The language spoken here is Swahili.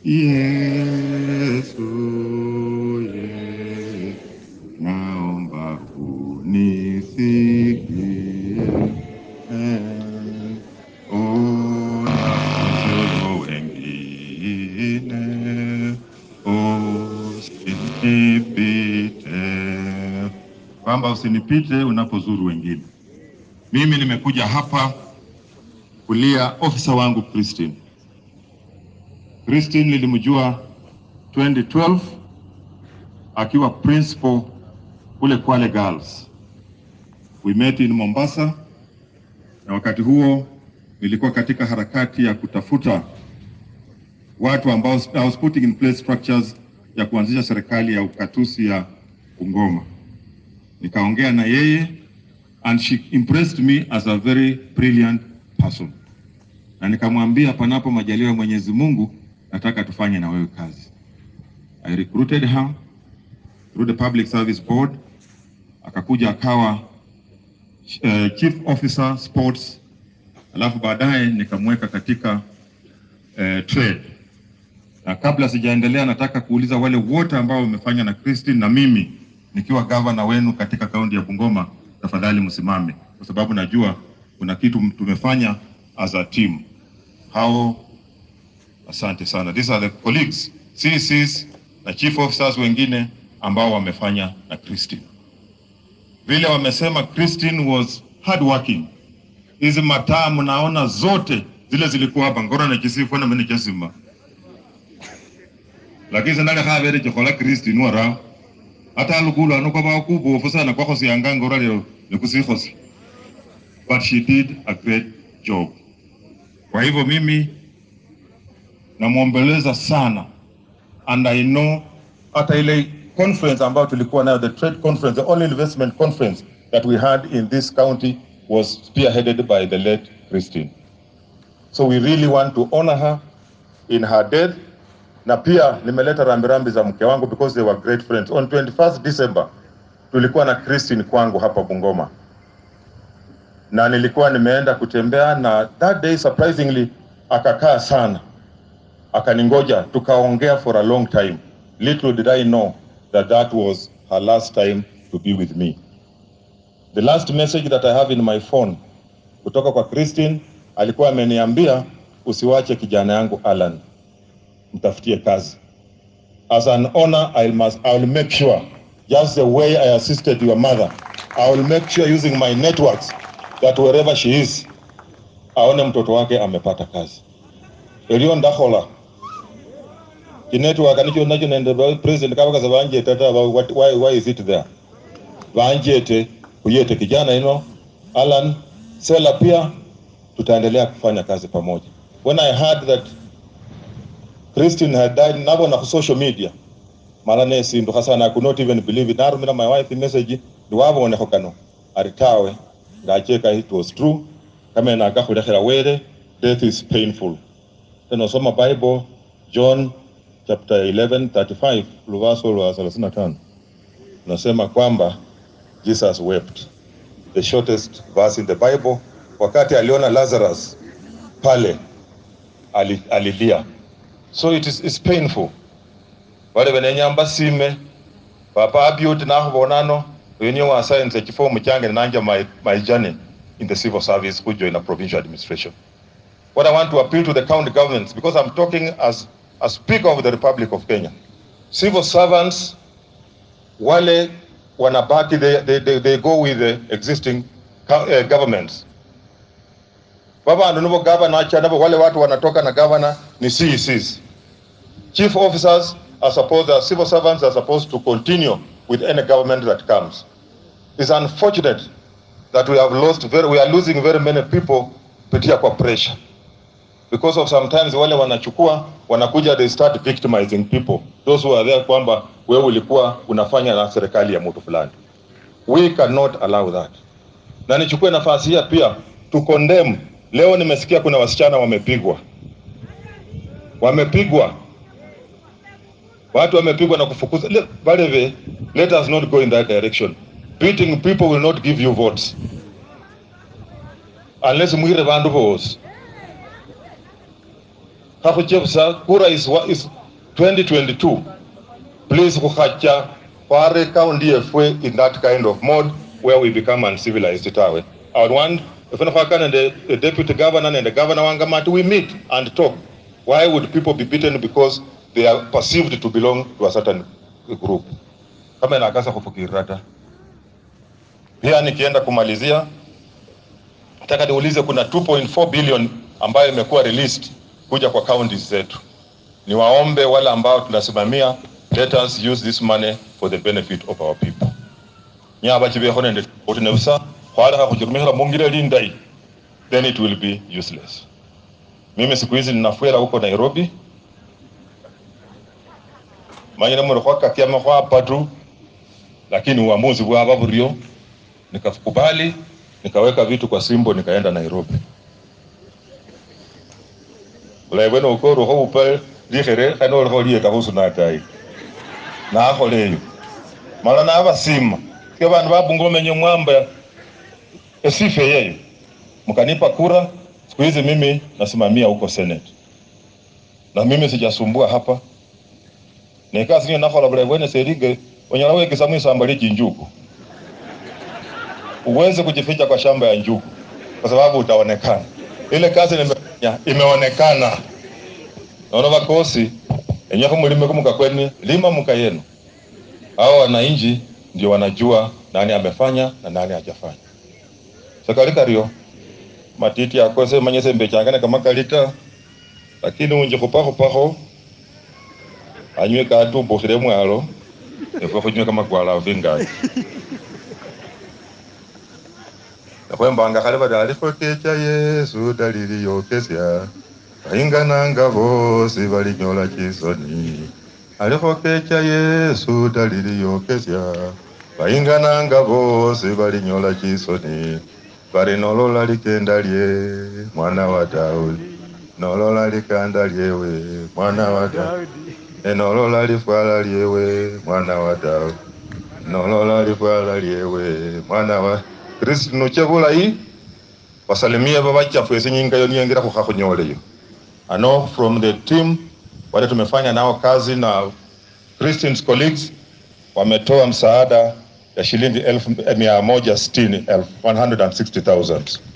Yesu, Yesu, naomba unisikie. Unawazuru wengine, usinipite, kwamba usinipite unapozuru wengine. Mimi nimekuja hapa kulia ofisa wangu Christine. Christine nilimjua 2012 akiwa principal kule Kwale Girls. We met in Mombasa, na wakati huo nilikuwa katika harakati ya kutafuta watu ambao I was putting in place structures ya kuanzisha serikali ya ukatusi ya Bungoma. Nikaongea na yeye and she impressed me as a very brilliant person, na nikamwambia panapo majaliwa ya Mwenyezi Mungu, nataka tufanye na wewe kazi. I recruited her through the Public Service Board, akakuja akawa uh, chief officer sports, alafu baadaye nikamweka katika uh, trade. Na kabla sijaendelea, nataka kuuliza wale wote ambao wamefanya na Christine na mimi nikiwa gavana wenu katika kaunti ya Bungoma, tafadhali msimame, kwa sababu najua kuna kitu tumefanya as a team. Hao Asante sana. These are the colleagues, CCs na chief officers wengine ambao wamefanya na Christine. Vile wamesema Christine was hardworking. Hizi mataa mnaona zote zile zilikuwa hapa ngora na kisifu na mimi kesima. Lakini zinale habere chokola Christine wara. Hata lugulu anuko ba kubo ofisa kwa khosi yanga ngora leo nikusikosi. But she did a great job. Kwa hivyo mimi namwombeleza sana and I know hata ile conference ambayo tulikuwa nayo the trade conference the only investment conference that we had in this county was spearheaded by the late Christine so we really want to honor her in her death na pia nimeleta rambirambi za mke wangu because they were great friends on 21st December tulikuwa na Christine kwangu hapa Bungoma na nilikuwa nimeenda kutembea na that day surprisingly akakaa sana akaningoja tukaongea for a long time little did i know that that was her last time to be with me the last message that i have in my phone kutoka kwa christine alikuwa ameniambia usiwache kijana yangu alan mtafutie kazi as an honor I must, I will make sure just the way i assisted your mother i will make sure using my networks that wherever she is aone mtoto wake amepata kazi elio ndakhola chinetwork nicho nacho nende ba- president kabakaza banjete tata ba- what- why, why is it there banjete kuyete kijana ino alan sela pia tutaendelea kufanya kazi pamoja when i heard that christine had died nabona ku social media mala nesindu hasana i could not even believe it narumira my wife message ndiwabonekho kano aritawe ngacheka it was true kame nagakhulekela wele death is painful tunasoma bible john chapter 11 35 luvaso lwa 35 nasema kwamba jesus wept the shortest verse in the bible wakati aliona lazarus pale ali- alilia so it is it's painful wale benenyamba sime papa abyuti nakhubonano wenio wasayense echifomu change nanja my, my journey in the civil service kujoin a provincial administration what I want to appeal to the county governments, because I'm talking as a speaker of the Republic of Kenya. Civil servants, wale wanabaki, they, they, they, they go with the existing co- uh, governments. Baba nunubo governor acha nabo wale watu wanatoka na governor ni CECs. Chief officers are supposed, the civil servants are supposed to continue with any government that comes. It's unfortunate that we have lost very, we are losing very many people kupitia kwa pressure because of sometimes wale wanachukua wanakuja they start victimizing people those who are there kwamba wewe ulikuwa unafanya na serikali ya mtu fulani we cannot allow that na nichukue nafasi hii pia to condemn leo nimesikia kuna wasichana wamepigwa wamepigwa watu wamepigwa na kufukuza Le- baleve let us not go in that direction beating people will not give you votes unless mwire bandu bose khakhuchebusa kura is, wa- is 2022 please khukhacha khware county yefwe in that kind of mode where we become uncivilized tawe i would want ifuna khwakana nende the deputy governor nende governor wangamati we meet and talk why would people be beaten because they are perceived to belong to a certain group kama inakasa kufukirira ta pia nikienda kumalizia nataka niulize kuna 2.4 billion ambayo imekuwa released kuja kwa counties zetu niwaombe wale ambao tunasimamia let us use this money for the benefit of our people nyaba chibeho nende otinebusa khwalekha khuchirumikhila mungile lindai then it will be useless mimi siku hizi ninafwela huko nairobi manyire muri khwakakyama khwapatu lakini uamuzi bwaba buryo nikakubali nikaweka vitu kwa simbo nikaenda nairobi ulaibwene ukorukho upa likhere khane olikho liyeta khusunatai nakholeyo mala nabasima ke bandu babunga omenye mwamba esife yeyo mkanipa kura siku hizi mimi nasimamia huko senate na mimi sijasumbua hapa nekasi niyo nakhola bulayi bwene selige onyala wekesa mwisamba lye chinjuku uweze kujificha kwa shamba ya njugu kwa sababu utaonekana. Ile kazi nimefanya imeonekana. Naona vakosi enyako mulime kumuka kweni lima muka yenu. Hao wananchi ndio wanajua nani amefanya na nani hajafanya. Sakali kario matiti akose manyese mbechangane kama kalita lakini unje kupaho paho anywe katumbo khile mwalo efwe khunywe kama kwala vingaji nakhwembanga khale bali alikho kecha yesu daliliyokesya bayingananga bosi balinyola chisoni alikho kecha yesu daliliyokesya bayingananga bosi balinyola chisoni bali nolola likenda lye mwana wa daudi nolola likanda lyewe mwana wa daudi enolola lifwala lyewe mwana wa daudi nolola lifwala lyewe mwana wa kristu nuche bulayi basalimie babachafu esi nyinga yo niyengira khukha khunyoleyo ano from the team wale tumefanya nao kazi na Christians colleagues wametoa msaada ya shilingi elfu mia moja sitini elfu 160,000